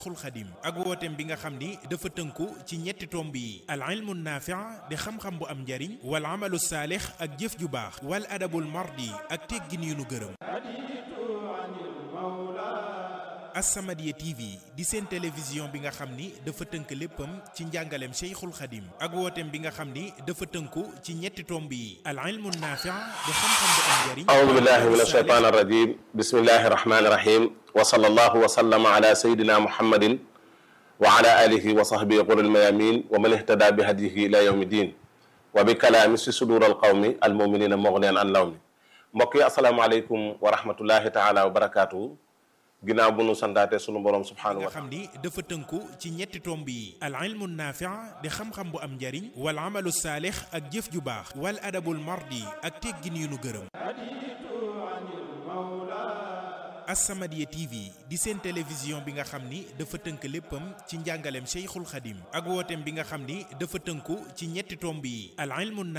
xul xadim ak wooteem bi nga xam ni dafa tënku ci ñetti tomb yi al ilmu naafi'a di xam-xam bu am njariñ wal amalu saalix ak jëf ju baax wal adabul mardi ak teggin yu nu gërëm As-Samadiyya TV di seen télévision bi nga xam ni dafa tënk léppam ci njàngaleem Cheikhul Khadim ak wooteem bi nga xam ni dafa tënku ci ñetti tomb yi al ilmu naafi'a di xam-xam bu am njariñ أعوذ بالله من الشيطان الرجيم بسم الله الرحمن الرحيم وصلى الله وسلم على سيدنا محمد وعلى آله وصحبه غر الميامين ومن اهتدى بهديه إلى يوم الدين وبكلام في صدور القوم المؤمنين مغنيا عن لوم mbokk yi asalaamaaleykum wa rahmatullahi taala wa barakaatu ginnaaw bu nu santaate sunu borom subhaanahu nga wa taala xam ni dafa tënku ci ñetti tomb yi al ilmu naafi'a di xam-xam bu am njariñ wal amalu saalix ak jëf ju baax wal adabul mardi ak teggin yu nu gërëm As-Samadiyya TV di seen télévision bi nga xam ni dafa tënk léppam ci njàngaleem Cheikhul Khadim ak wooteem bi nga xam ni dafa tënku ci ñetti tomb yi al ilmu